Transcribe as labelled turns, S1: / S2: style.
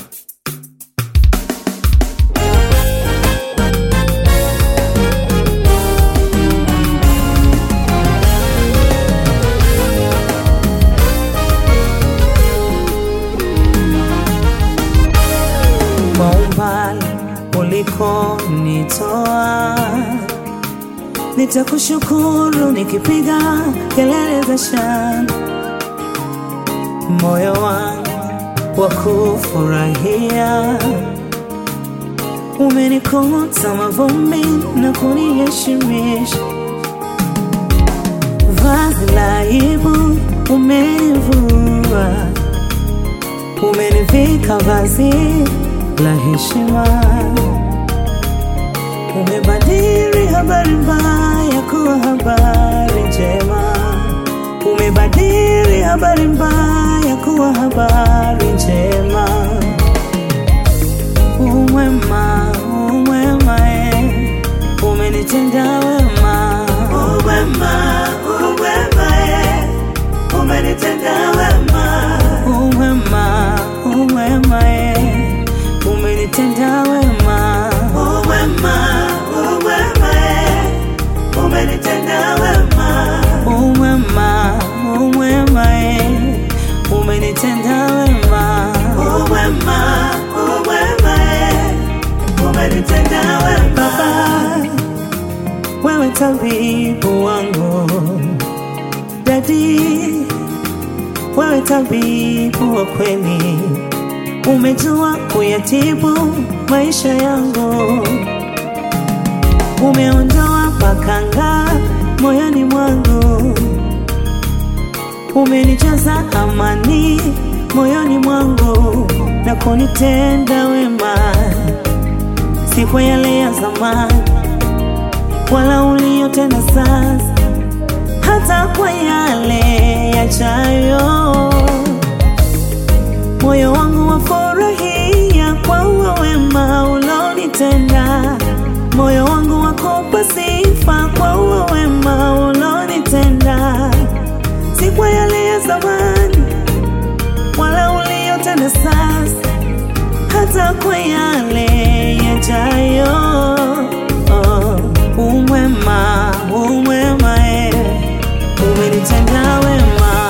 S1: kwa umbali ulikonitoa, nitakushukuru nikipiga kelele za shangwe, moyo wangu wa kufurahia. Umenikuta mavumbi na kuniheshimisha, vazi la aibu umenivua umenivika vazi la heshima, umebadili habari mbaya kuwa habari njema, umebadili habari mbaya kuwa habari njema. Umwema, umwema, eh, umenitenda wema, umwema, umwema, eh, umenitenda wema, umwema, umwema, eh, umenitenda wema, umwema, umwema, eh, umenitenda wema, umwema, umwema, eh, umenitenda wema, umwema, umwema, eh, umenitenda wema. Baba, wewe tabibu wangu, dadi wewe tabibu wa kweli, umejua kuyatibu maisha yangu, umeondoa pakanga moyoni mwangu, umenijaza amani moyoni mwangu na kunitenda wema, si kwa yale ya zamani wala uliyotenda sasa hata kwa yale yajayo. Moyo wangu wafurahia kwa uwa wema ulonitenda, moyo wangu wakupa sifa kwa uwa wema ulonitenda, si kwa yale ya zamani wala uliyotenda sasa, hata kwa yale yajayo. Oh, umwema, umwema, eh umenitenda wema,